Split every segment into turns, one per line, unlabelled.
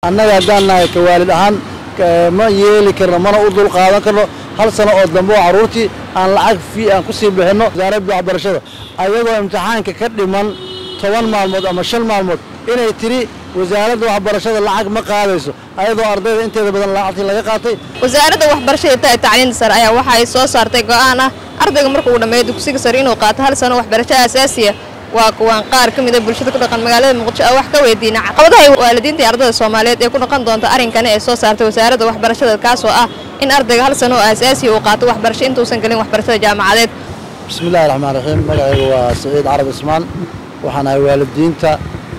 annaga haddaan nahay ka waalid ahaan ma yeeli karno mana u dul qaadan karno hal sano oo dambe oo carruurtii aan lacag fii aan ku sii bixinno wasaaradda waxbarashada ayagoo imtixaanka ka dhiman toban maalmood ama shan maalmood inay tidhi wasaaradda waxbarashada lacag ma qaadayso ayadoo ardayda inteeda badan lacagtii laga qaatay
wasaaradda waxbarashada iyo tacliinta sare ayaa waxa ay soo saartay go'aan ah ardayga marka uu dhammeeyo dugsiga sare inuu qaato hal sano waxbarasho aasaasiya waa kuwaan qaar ka mida bulshada ku dhaqan magaalada muqdisho oo wax ka weydiina caqabadaha waalidiinta iyo ardayda soomaaliyeed ee ku noqon doonta arrinkani ee soo saartay wasaaradda waxbarashada kaasoo ah in ardayga hal sano oo aasaasiya uu qaato waxbarasho intuusan gelin waxbarashada jaamacadeed
bismillahi raxmaan raxiim magacayga waa saciid carab ismaan waxaan ahay waalidiinta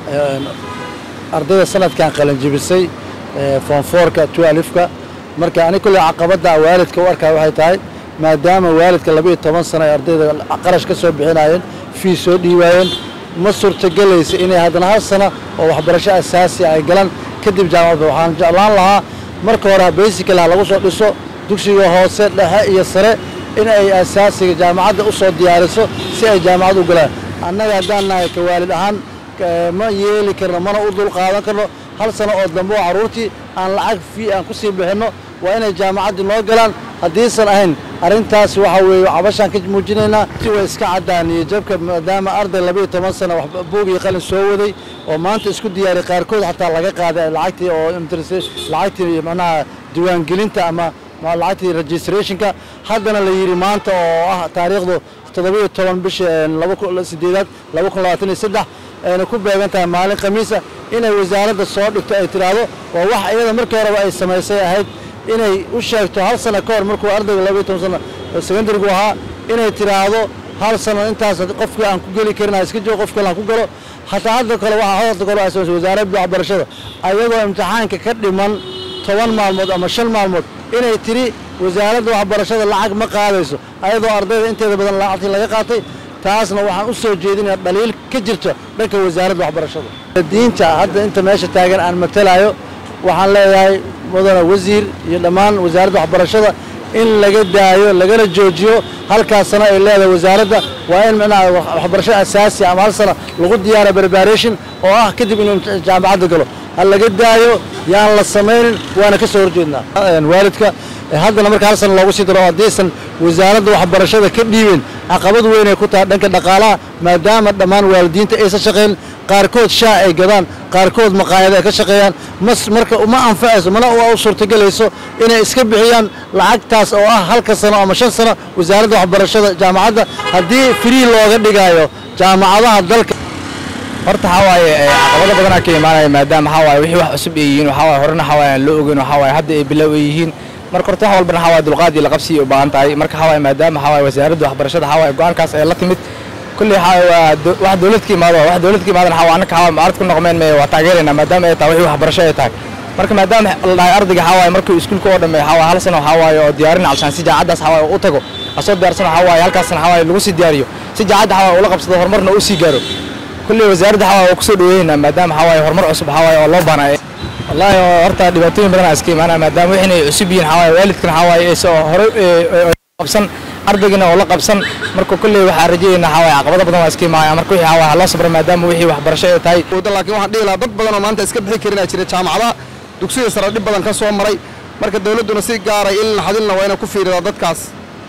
ardayda sanadkan qalanjibisay foonfoorka tualifka marka ani kulley caqabadda waalidka u arkaa waxay tahay maadaama waalidka laba iyo toban sano ay ardayda qarash ka soo bixinaayeen fii soo dhiibaayeen ma suurtagelaysa inay haddana hal sano oo waxbarasho asaasi ay galaan kadib jaamacadda waxaan jeclaan lahaa marka hore basicala lagu soo dhiso dugsiga hoose dhexe iyo sare in ay asaasiga jaamacadda u soo diyaariso si ay jaamacad u galaan annaga haddaan nahay ka waalid ahaan ma yeeli karno mana u dul qaadan karno hal sano oo dambe oo carruurtii aan lacag fii aan ku sii bixinno waa inay jaamacaddii noo galaan haddiisan ahayn arrintaas waxa weeye cabashaan ka muujinaynaa si way iska caddaan iyo jabka maadaama arday laba iyo toban sano buug iyo qalin soo waday oo maanta isku diyaariy qaarkood xataa laga qaaday lacagtii oo lacagtii macnaha diiwaangelinta ama lacagtii registrationka haddana la yidhi maanta oo ah taariikhdu toddoba-iyo toban bisha sideedaad laba kun labaatan iyo saddex ayna ku beegan tahay maalin khamiisa inay wasaaradda soo dhigto ay tidhaahdo waa wax iyada markii horeba ay samaysay ahayd inay u sheegto hal sano ka hor markuu ardayga labaiyo toban sano secondarigu ahaa inay tidhaahdo hal sano intaas qofkii aan ku geli karin iska joogo qof kale aan ku galo hataa hadda kale waxaa hadda kale ay samaysay wasaaradda waxbarashada ayagoo imtixaanka ka dhiman toban maalmood ama shan maalmood inay tidhi wasaaradda waxbarashada lacag ma qaadayso ayadoo ardayda inteeda badan lacagtii laga qaatay taasna waxaan u soo jeedinaya dhaliil ka jirto dhanka wasaaradda waxbarashada diinta hadda inta meesha taagan aan matalayo waxaan leeyahay mudane wasiir iyo dhammaan wasaaradda waxbarashada in laga daayo lagana joojiyo halkaas sano ay leedahay wasaaradda waa in micnaha waxbarasho asaasi ama hal sano lagu diyaara preparation oo ah kadib inuu jaamacadda galo ha laga daayo yaan la samaynin waana ka soo horjeednaa waalidka haddana marka hal sano loogu sii daro haddaysan wasaaradda waxbarashada ka dhiibin caqabad weynay ku tahay dhanka dhaqaalaha maadaama dhammaan waalidiinta aysan shaqayn qaarkood shaa ay gadaan qaarkood maqaayado ay ka shaqeeyaan mas marka uma anfacayso mana u suurtagelayso inay iska bixiyaan lacagtaas oo ah halka sano ama shan sano wasaaradda waxbarashada jaamacadda haddii free looga dhigaayo jaamacadaha dalka
horta waxaa waaye caqabado badanaa ka imaanaya maadaama waxaa waaye wixii wax cusub ay yihiin waxaa waaye horena waxaa waaye aan loo ogeyn waxaa waaye hadda ay bilow ay yihiin marka horta wax walbana waxaa waaye dulqaad iyo laqabsi u baahan tahay marka waxaa waaye maadaama waxaa waaye wasaaradda waxbarashada waxaa waaye go'aankaas ay la timid kulli waxaa waa wax dowlad ka imaado wax dowlad ka imaadan waxaa waa annaka waxaa mucaarad ku noqmeen mee waa taageeraynaa maadaama ay tahay wixii waxbarasho ay tahay marka maadaama la dhahay ardayga waxaa waaye markuu iskuulka oo dhameeyo waxaa waaye hal sano waxaa waaye oo diyaarin calshaan si jaacaddaas waxaa waaye u tago asoo diyaarsan waxaa waaye halkaasna waxaa waaye lagu sii diyaariyo si jaacadda waxaa waaye ula qabsado horumarna u sii gaaro kulli wasaaradda waxaa waaye waa kusoo dhaweynaa maadaama waxaa waaye horumar cusub waxaa waaye oo loo baanaa wallaahi horta dhibaatooyin badan iska imaanaya maadaama wixin ay cusub yihiin waxaa waaye waalidkan waxaa waaye aysa hore qabsan ardaygana oo la qabsan marka kulley waxaa rajayeynaa waxaa waaye caqabado badan waa iska imaanaya marka wixii waxaa waaye loo sabra maadaama wixii waxbarasho ay tahay
laakiin waxaan dhihi lahaa dad badan oo maanta iska bixi karinaa jira jaamacadaha dugsiga sare dhib badan ka soo maray marka dawladduna si gaaray in naxadilna waa inay ku fiiridaa dadkaas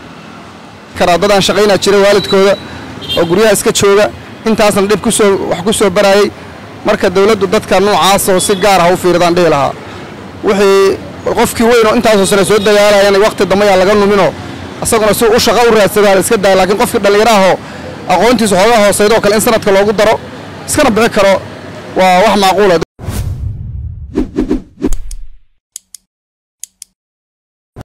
karaa dad aan shaqaynaa jira waalidkooda oo guryaha iska jooga intaasna dhib ku soo wax ku soo baraayey marka dawladdu dadka noocaas oo si gaar ah u fiiridaan dhihi lahaa wixii qofkii weyn oo intaasoo sane soo dagaalayana waqti dambe yaa laga numinoo asaguna si u shaqa u raadsadaa la iska daaya laakiin qofkii dhallinyaraahoo aqoontiisa xoogaa hooseydoo kale in sanadka loogu daro iskana bixi karo waa wax macquula